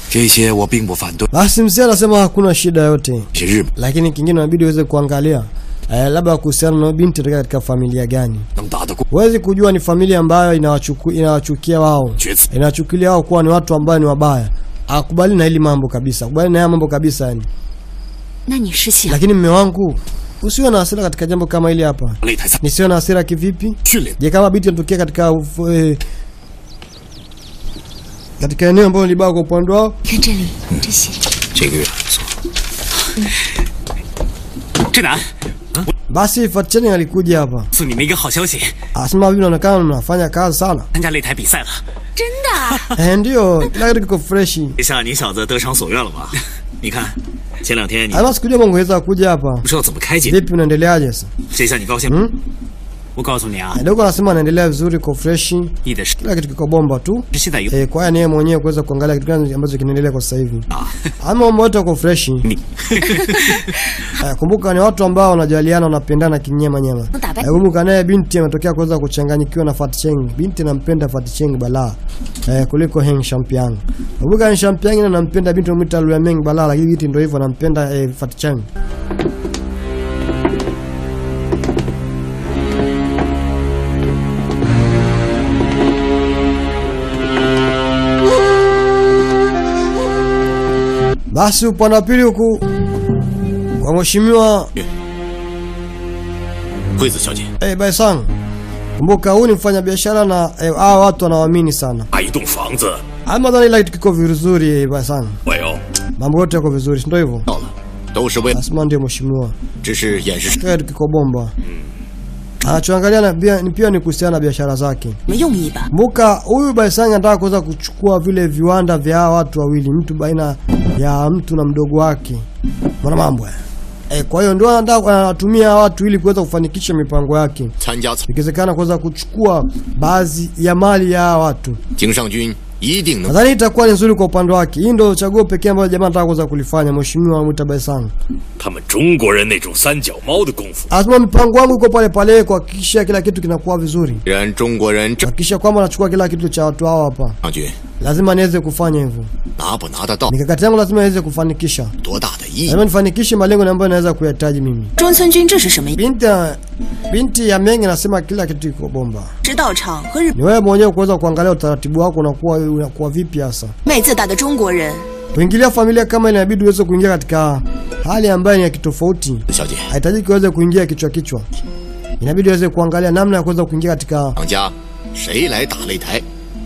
这些我并不反对。 Basi mzee anasema hakuna shida yote, 些日本 lakini kingine inabidi uweze kuangalia eh, labda kuhusiana na binti kutoka katika familia gani. 能打得过 Huwezi kujua ni familia ambayo inawachuku, inawachukia wao 决子， inawachukulia wao kuwa ni watu ambao ni wabaya. Akubali na hili mambo kabisa, akubali na haya mambo kabisa yani. 那你是想 Lakini mme wangu, usiwe na hasira katika jambo kama hili hapa. 擂台赛 Nisiwe na hasira kivipi? 训练 Je, kama binti anatokea katika ufu, eh, katika eneo ambalo ni baya kwa upande wao 看这里这些， 这个月不错。 志南， basi Fatcheni alikuja hapa 送你们一个好消息， asema, hivi inaonekana mnafanya kazi sana. 参加擂台比赛了。 真的？ Eh, ndio kila kitu kiko freshi. 这下你小子得偿所愿了吧？你看，前两天你 Ama sikujua mongeweza kuja hapa. 不知道怎么开解， Vipi, unaendeleaje sasa? 这下你高兴吗？我告诉你啊， Dogo anasema anaendelea vizuri, kwa freshi, 你的是 kila kitu kiko bomba tu. 现在有 Eh, kwa hiyo ni yeye mwenyewe kuweza kuangalia kitu gani ambacho kinaendelea kwa sasa hivi. 啊， Ama mambo yote yako freshi. Eh, kumbuka ni watu ambao wanajaliana, wanapendana kinyema nyama. Mtabe. Eh, kumbuka naye binti ametokea kuweza kuchanganyikiwa na Fatcheng. Binti anampenda Fatcheng balaa eh, kuliko Heng Shampiang. Kumbuka Heng Shampiang anampenda binti anamwita Luyameng balaa, lakini binti ndio hivyo anampenda eh, Fatcheng. Basi upande wa pili huku kwa mheshimiwa 惠子小姐， eh, Baisang, kumbuka huyu ni mfanya biashara na eh, hawa watu wanawaamini sana. 买一栋房子， Ama dhani ila kitu kiko vizuri eh, Baisang, 我有 mambo yote yako vizuri, si ndio hivyo? 到了，都是为了， Lazima ndio mheshimiwa, 只是掩饰。 kila kitu kiko bomba. Anachoangalia na pia, ni pia ni kuhusiana na biashara zake. 什么用意吧？ Kumbuka huyu Baisang anataka kuweza kuchukua vile viwanda vya hawa watu wawili, mtu baina ya mtu na mdogo wake, mwana mambo haya. Eh, kwa hiyo ndio anataka anatumia hawa watu ili kuweza kufanikisha mipango yake. 参加 ikiwezekana kuweza kuchukua baadhi ya mali ya hawa watu. 经上军一定能 Nadhani itakuwa ni nzuri kwa upande wake. Hii ndio chaguo pekee ambalo jamaa anataka kuweza kulifanya, mheshimiwa Mwita Baisang. 他们中国人那种三脚猫的功夫， Anasema mipango wangu iko pale pale kuhakikisha kila kitu kinakuwa vizuri, 既然中国人这 kuhakikisha kwamba anachukua kila kitu cha watu hao hapa. 上军 Lazima niweze kufanya hivyo, 拿不拿得到， mikakati yangu lazima iweze kufanikisha, 多大的意义？ lazima nifanikishe malengo ambayo naweza kuyahitaji mimi. 中村君这是什么意？ Binti ya, binti ya Meng anasema kila kitu iko bomba. 知道场和日 Ni wewe mwenyewe kuweza kuangalia utaratibu wako unakuwa unakuwa vipi hasa. 妹自大的中国人， Kuingilia familia kama ile inabidi uweze kuingia katika hali ambayo ni ya kitofauti. 小姐， Haitajiki uweze kuingia kichwa kichwa, inabidi uweze kuangalia namna ya kuweza kuingia katika 厂家谁来打擂台？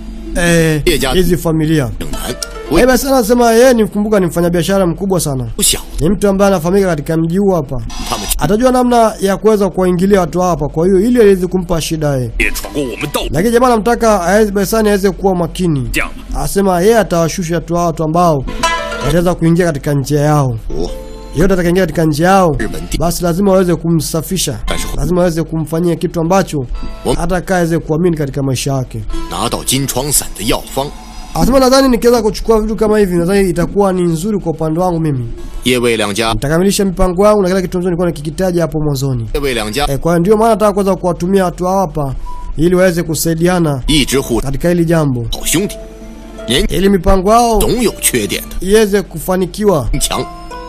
eh, Ye jia- hizi familia. 正南 Eh, basi anasema yeye ni kumbuka, ni mfanyabiashara mkubwa sana, 不小， ni mtu ambaye anafahamika katika mji huu hapa, 他们 atajua namna ya kuweza kuwaingilia watu hapa. Kwa hiyo ili aweze kumpa shida yeye, 也闯过我们道 lakini jamaa anamtaka aweze- Baisani aweze kuwa makini. 这样吧， Asema yeye atawashusha watu hao watu ambao wataweza kuingia katika njia yao. 我 Yote atakaingia katika njia yao, 日本地 basi lazima waweze kumsafisha, 但是 lazima waweze kumfanyia kitu ambacho Wam- hata kaa aweze kuamini katika maisha yake. 拿到金疮散的药方， Anasema nadhani nikiweza kuchukua vitu kama hivi, nadhani itakuwa ni nzuri kwa upande wangu mimi, 叶魏两家， nitakamilisha mipango yangu na kila kitu ambacho nilikuwa nikikitaja hapo mwanzoni. 叶魏两家 E, kwa hiyo ndio maana nataka kuweza kuwatumia watu hao hapa ili waweze kusaidiana 一直护 katika hili jambo, 好兄弟，年 ili mipango yao 总有缺点的， iweze kufanikiwa 强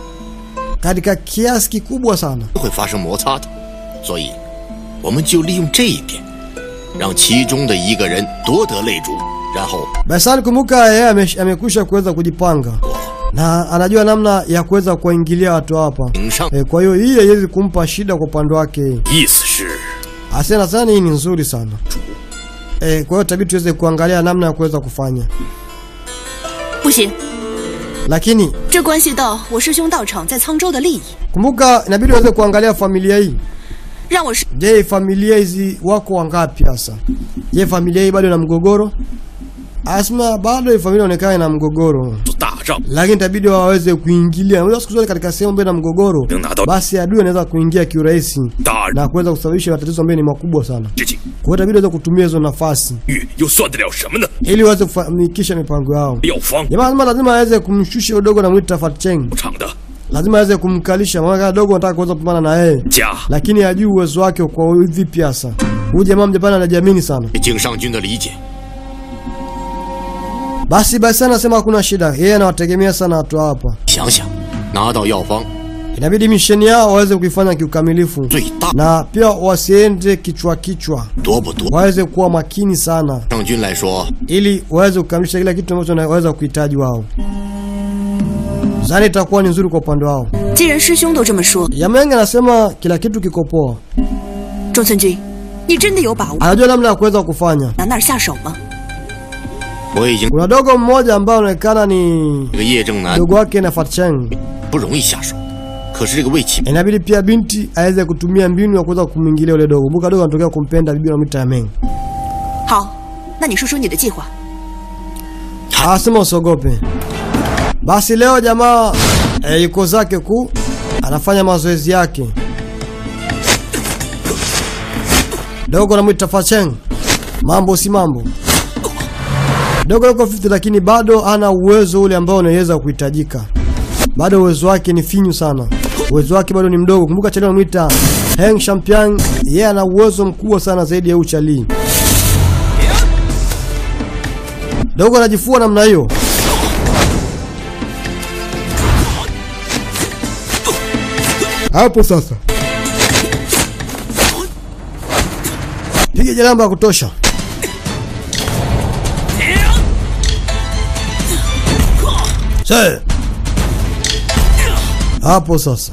katika kiasi kikubwa sana. 会发生摩擦的，所以我们就利用这一点，让其中的一个人夺得擂主，然后 Basani, kumbuka yeye ame- amekwisha kuweza kujipanga na anajua namna ya kuweza kuwaingilia watu hapa 顶上 e, kwa hiyo hii haiwezi kumpa shida kwa upande wake. 意思是 Asena sana, hii ni nzuri sana e, kwa hiyo tabii tuweze kuangalia namna ya kuweza kufanya, 不行， lakini 这关系到我师兄道场在沧州的利益， kumbuka inabidi uweze kuangalia familia hii. 让我师 Je, familia hizi wako wangapi hasa? Je, familia hii bado ina mgogoro? Asma, bado hii familia inaonekana ina mgogoro, 做大账， lakini itabidi waweze kuingilia. Unajua siku zote katika sehemu ambayo ina mgogoro, 能拿到 basi adui anaweza kuingia kiurahisi 大 na kuweza kusababisha matatizo ambayo ni makubwa sana. 事情， Kwa hiyo itabidi waweze kutumia hizo nafasi 玉又算得了什么呢？ ili waweze kufanikisha mipango yao. 药方 Jamaa lazima lazima aweze kumshusha udogo na mwita Fatcheng, 厂的 lazima aweze kumkalisha, maana dogo anataka kuweza kupambana na yeye 家 lakini hajui uwezo wake kwa vipi hasa. Huyu jamaa Mjapani anajiamini sana. 对井上军的理解， Basi basi anasema hakuna shida, yeye anawategemea sana watu hapa. 想想，拿到药方 Inabidi misheni yao waweze kuifanya kiukamilifu 最大 na pia wasiende kichwa kichwa, 多不多？ waweze kuwa makini sana 郑军来说， ili waweze kukamilisha kila kitu ambacho wanaweza kuhitaji wao. Zani itakuwa ni nzuri kwa upande wao. 既然师兄都这么说， Yamenge anasema kila kitu kiko poa, 中村君，你真的有把握 anajua namna ya kuweza kufanya. 拿那儿下手吗？ 我已经 Kuna dogo mmoja ambaye anaonekana ni 这个叶正南 dogo wake na Fatcheng. 不容易下手，可是这个魏启 Inabidi pia binti aweze kutumia mbinu ya kuweza kumwingilia yule dogo. Kumbuka dogo anatokea kumpenda bibi anamwita Yameng. 好，那你说说你的计划。 Anasema usiogope. Basi leo jamaa e, yuko zake ku anafanya mazoezi yake. Dogo anamwita Facheng. Mambo si mambo. Dogo yuko 50 lakini bado ana uwezo ule ambao unaweza kuhitajika. Bado uwezo wake ni finyu sana. Uwezo wake bado ni mdogo. Kumbuka Chali anamwita Heng Shampiang, yeye ana uwezo mkubwa sana zaidi ya Uchali. Dogo anajifua namna hiyo. Hapo sasa. Piga jalamba ya kutosha. Se. Hapo sasa.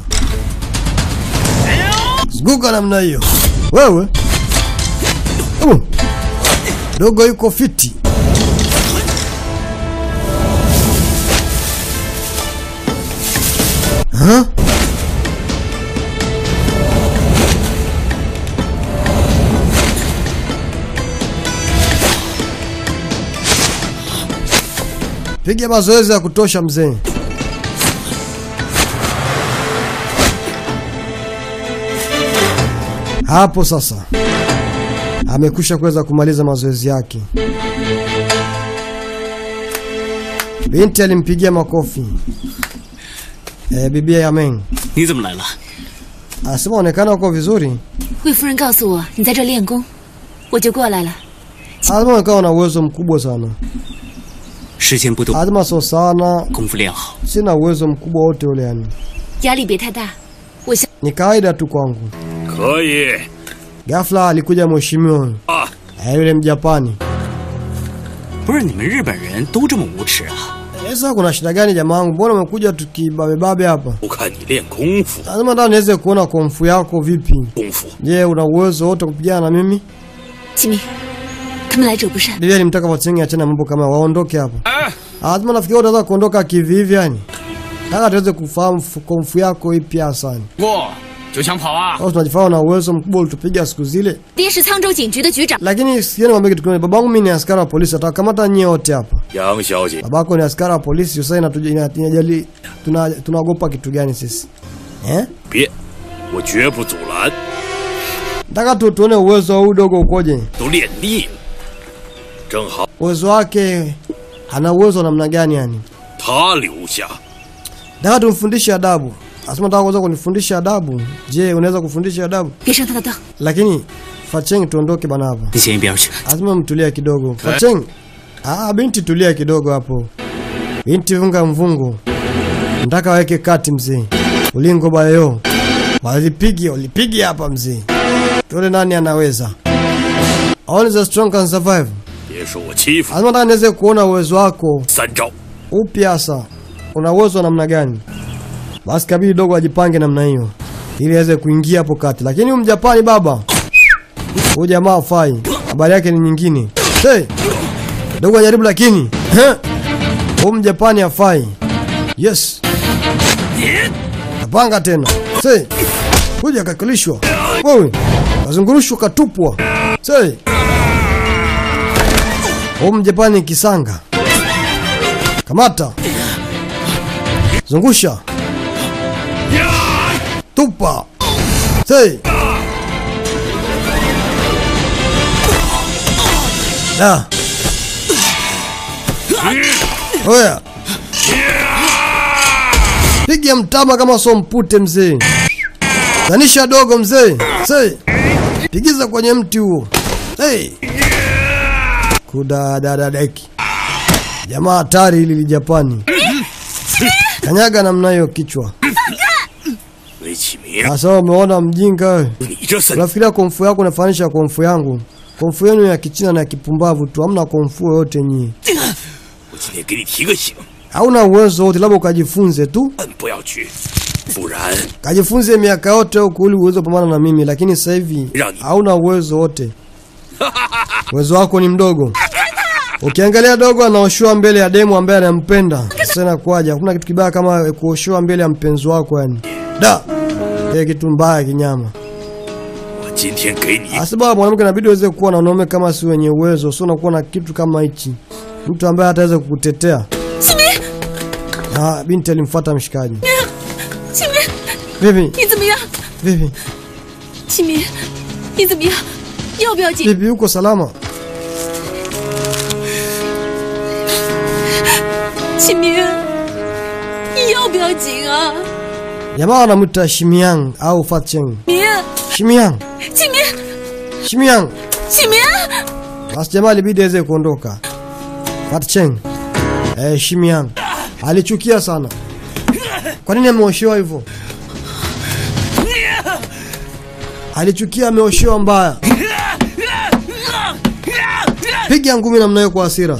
Zunguka namna hiyo. Wewe. Uh. Dogo yuko fiti. Huh? Piga mazoezi ya kutosha mzee. Hapo sasa amekwisha kuweza kumaliza mazoezi yake. Binti alimpigia makofi. Eh, bibia Yameng 你怎么来了？ anasema onekana uko vizuri, 魏夫人告诉我你在这练功，我就过来了。 anasema onekana una uwezo mkubwa sana. 时间不多， Anasema so sana, 功夫练好。 sina uwezo mkubwa wote ule, yani 压力别太大，我相 ni kawaida tu kwangu. 可以 Ghafla alikuja mheshimiwa 啊！ eh, yule Mjapani. 不是你们日本人都这么无耻啊？ Sasa kuna shida gani jamaa wangu? Mbona umekuja tukibabebabe hapa? 我看你练功夫， Lazima nataka niweze kuona komfu yako vipi. 功夫 Je, una uwezo wote kupigana na mimi? 启明，他们来者不善， Bibia alimtaka Watsengi achana mambo kama hayo, waondoke hapa. 哎， Lazima nafikiri utaweza kuondoka kivivi yani. Nataka tuweze kufahamu fu- komfu yako ipi hasa. 过就想跑啊？ Au tunajifanya na uwezo mkubwa ulitupiga siku zile. 爹是沧州警局的局长， Lakini sikieni mwambie kitu kimoja. Babangu mimi ni askari wa polisi, atakamata nyie wote hapa. 杨小姐， Babako ni askari wa polisi, sasa inatuja- ina- inajali tuna tunaogopa kitu gani sisi? Eh? 别，我绝不阻拦， Nataka tu tuone uwezo wa huyu dogo ukoje. 都练腻了。正好 Uwezo wake ana uwezo wa namna gani yani? 他留下， Nataka tumfundishe adabu. Asema nataka kuweza kunifundisha adabu. Je, unaweza kufundisha adabu? 别上他的当。 Lakini Facheng tuondoke bana hapa. 你先一边去。 Lazima mtulia kidogo. Facheng. Ah, binti tulia kidogo hapo. Binti vunga mvungu. Nataka waweke kati mzee. Ulingo bayo. Walipigi, walipigi hapa mzee. Tuone nani anaweza. Only the strong can survive. 别说我欺负 Lazima nataka niweze kuona uwezo wako 三招， upi hasa. Una uwezo wa namna gani? Basi kabidi dogo ajipange namna hiyo ili aweze kuingia hapo kati. Lakini huyu Mjapani baba, huyu jamaa hafai. Habari yake ni nyingine. Hey! Dogo ajaribu lakini He! huyu Mjapani hafai. Yes. Napanga tena. Say. Kuja kakulishwa. Wewe. Kazungurushwa katupwa. Say. Huyu Mjapani kisanga. Kamata. Zungusha. Tupa. Say. Da. Oya. Piga mtama kama so mpute mzee. Tanisha dogo mzee. Say. Pigiza kwenye mti huo. Hey. Kudadadadeki. jamaa hatari hili li Japani. Kanyaga namna hiyo kichwa. 雷启明， Sasa umeona mjinga wewe. 你这三 Unafikiria komfu yako unafanisha komfu yangu? Komfu yenu ya kichina na ya kipumbavu tu, hamna komfu yoyote nyinyi. 我今天给你提个醒， Hauna uwezo wote, labda ukajifunze tu. 嗯，不要去，不然 Kajifunze miaka yote huku ili uweze kupambana na mimi, lakini sasa hivi Rani. hauna uwezo wote. Uwezo wako ni mdogo. Ukiangalia dogo anaoshua mbele ya demu ambaye anampenda. Sasa inakuwaje? Hakuna kitu kibaya kama kuoshua mbele ya mpenzi wako yani. Da. Ile kitu mbaya kinyama. 我今天给你 Sababu mwanamke inabidi uweze kuwa na wanaume kama si wenye uwezo, sio unakuwa na kitu kama hichi. Mtu ambaye ataweza kukutetea. Ah, binti alimfuata mshikaji. 启明， Vipi? 你怎么样？ Vipi? 启明，你怎么样？要不要紧？ Vipi uko salama? 启明，你要不要紧啊？ Jamaa wanamwita Shimiang au Fatcheng. 明， Shimiang, 启明， Shimiang. 启明， Basi jamaa ilibidi aweze kuondoka. Fatcheng. Eh, Shimiang. Alichukia sana. Kwa nini ameoshewa hivyo? Alichukia ameoshewa mbaya. Piga ngumi namna hiyo kwa hasira.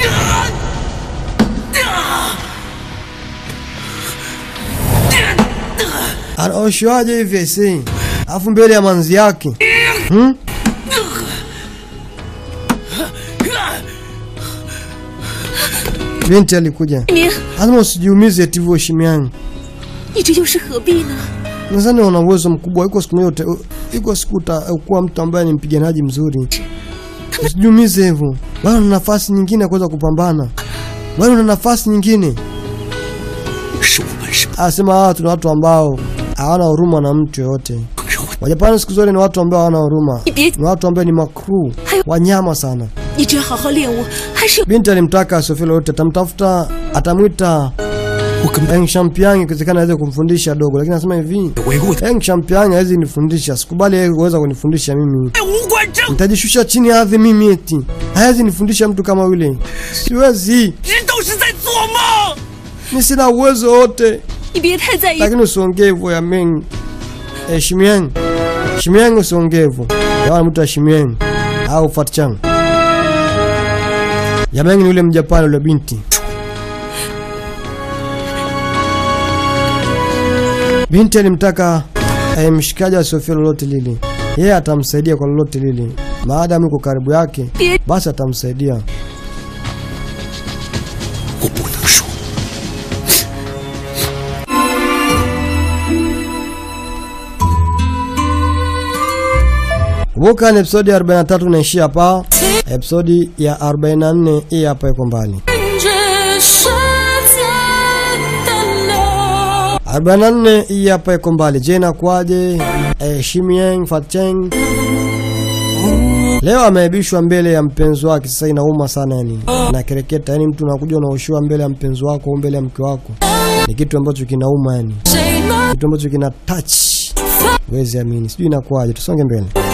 Anaoshewaje hivi esi? Alafu mbele ya manzi yake. Hmm? Binti alikuja. 启明， Lazima usijiumize eti hivyo Shimiang. 你这又是何必呢？ Nadhani una uwezo mkubwa. Iko siku moja uta- iko siku utakuwa mtu ambaye ni mpiganaji mzuri. Usijiumize hivyo. Bado una nafasi nyingine ya kuweza kupambana. Bado una nafasi nyingine. 是我们是 Anasema hawa tuna watu ambao hawana huruma na mtu yoyote. 更让我 Wajapani siku zote ni watu ambao hawana huruma. 你别， Ni watu ambao ni makru, wanyama sana. 你只要好好练武，还是有 Binti alimtaka asiofia lolote, atamtafuta, atamwita Eng Champion ikiwezekana aweze kumfundisha dogo, lakini anasema hivi 维护 Eng Champion hawezi nifundisha, sikubali yeye kuweza kunifundisha mimi. 无关正 Nitajishusha chini ya ardhi mimi eti. Hawezi nifundisha mtu kama yule. Siwezi. 人都是在做梦。 Mimi sina uwezo wote. 你别太在意。 Lakini usiongee hivyo ya Meng. Eh, Shimiang. Shimiang usiongee hivyo. Yawa mtu wa Shimiang au Fatchang. Ya Meng ni yule Mjapani yule binti. Binti alimtaka eh, mshikaji asiofia lolote lile. Yeye atamsaidia kwa lolote lile. Maadamu yuko karibu yake, basi atamsaidia. 我不能说， Kumbuka ni episodi ya 43 naishia hapa. Episodi ya 44 hii hapa iko mbali. 这世间的流。 44 hii hapa iko mbali. Je, inakuwaje? Eh, Shimieng Fatcheng leo ameaibishwa mbele ya mpenzi wake. Sasa inauma sana yani, na kereketa yani, mtu unakuja unaoshiwa mbele ya mpenzi wako au mbele ya mke wako, ni kitu ambacho kinauma yani, 谁能 kitu ambacho kina touch, huwezi amini. Sijui inakuwaje, tusonge mbele.